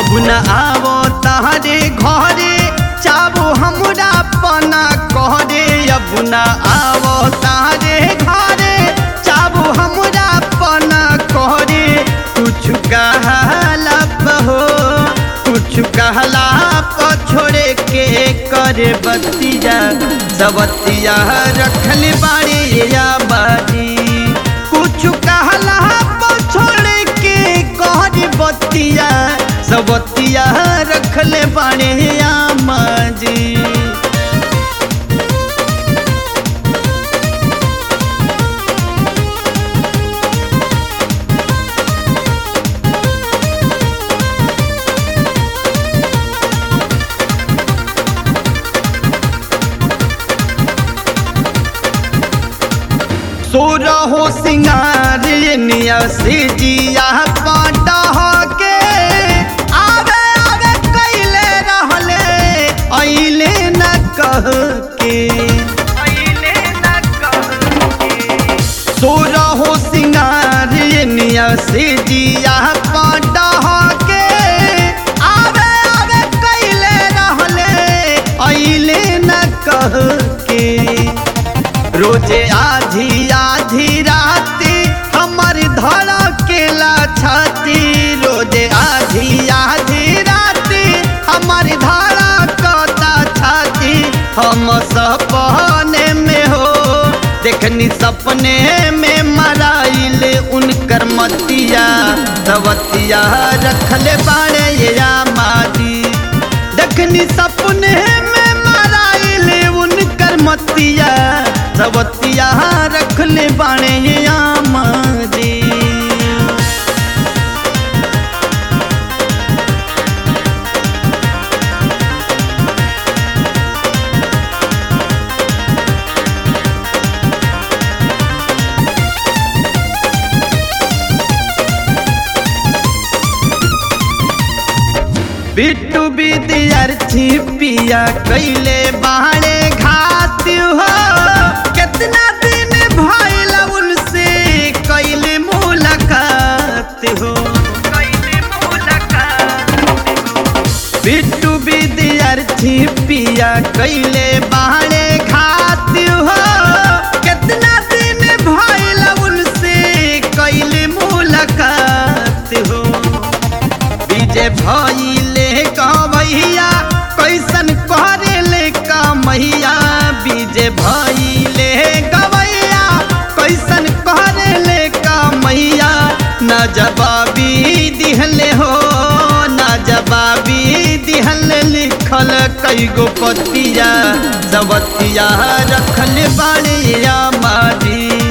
अब न आवो तहरे घरे चाबो हमरा पना कहरे अब न आवो तहरे घरे चाबो हमरा पना कहरे कुछ कहला हो कुछ कहला प छोड़े के करे बतिया सबतिया रखल बाड़ी या बाड़ी कुछ कहला प छोड़े के करे बतिया सबतिया रखल बाड़ी या माजी सोरा हो सिंगार निया से जिया पाटा के आवे आवे कैले रहले अइले न कह के अइले न कह के सोरा हो सिंगार निया से जिया पाटा के आवे आवे कैले रहले अइले न कह के रोजे आधी आधी राती हमर धड़ा केला छाती रोजे आधी आधी राती हमर धड़ा कता छाती हम सपने में हो देखनी सपने में मराइल उनकर मतिया सवतिया रखले बाड़े या माजी देखनी सपने में मराइल उनकर मतिया सबतिया रखले बाणे आमाजी बिट्टू विद्यार्थी पिया कैले बाणे घात हो कितना दिन भइल उनसे कैले मुलाकात हो बिट्टू विद्यार्थी पिया कैले बाणे घात हो कितना दिन भइल उनसे कैले मुलाकात हो विजय भइले कमैया कैसन करेले कमैया विजय भइले गवैया कैसन करेले कमैया न जवाबी दिहले हो न जवाबी दिहले लिखल कैगो पतिया सबतिया रखल बाड़िया मारी